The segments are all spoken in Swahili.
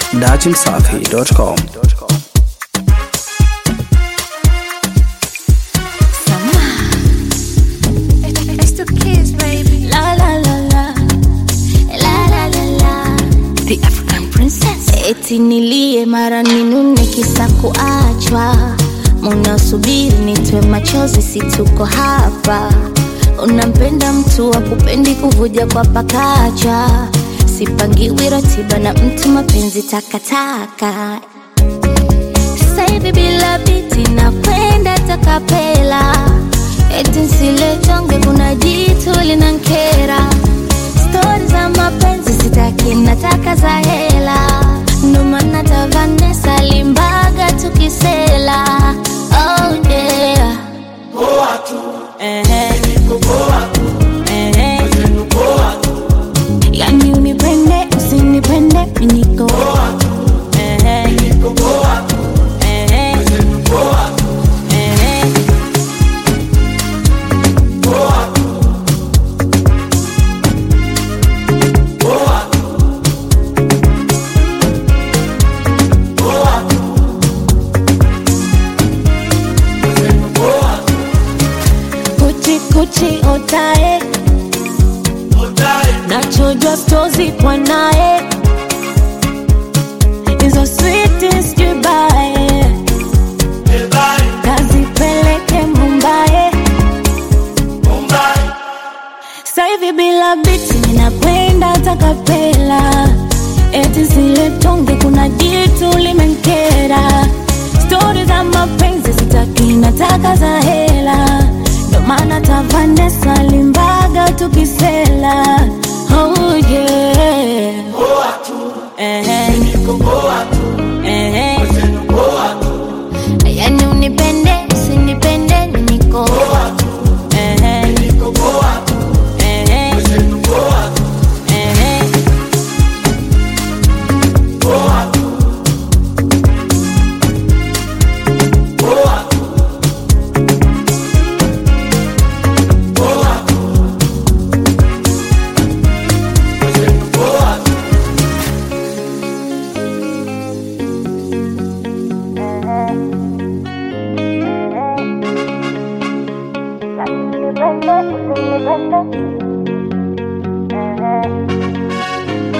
dachimsafi.com. It's the kids, baby. La la la la la la la la The African princess. eti nilie mara ninune kisa kuachwa munasubiri nitwe machozi situko hapa unampenda mtu wa kupendi kuvuja kwa pakacha sipangiwi ratiba na mtu mapenzi takataka sasa hivi bila biti na kwenda takapela eti nsiletonge kuna jitu linankera stori za mapenzi sitaki nataka za hela ndo maana tavanesa limbaga tukisela oh yeah. Ehe. Ehe. yani unipende usinipende miniko Ehe. Ehe. Ehe. kuchi kuchi otae nachojwa stozi kwa naye hizo sweetest jubae kazipeleke mumbae sahivi bila biti ninakwenda takapela eti zile tonge kuna jitu limenkera stori za mapenzi sitaki nataka za hela ndo maana tavanesa limbaga tukisela oh yeah. Ehe. Ehe. yani unipende usinipende niko Ehe. Ehe. Ehe.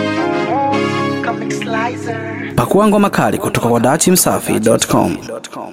Pakua ngoma kali kutoka kwa dachimsafi.com.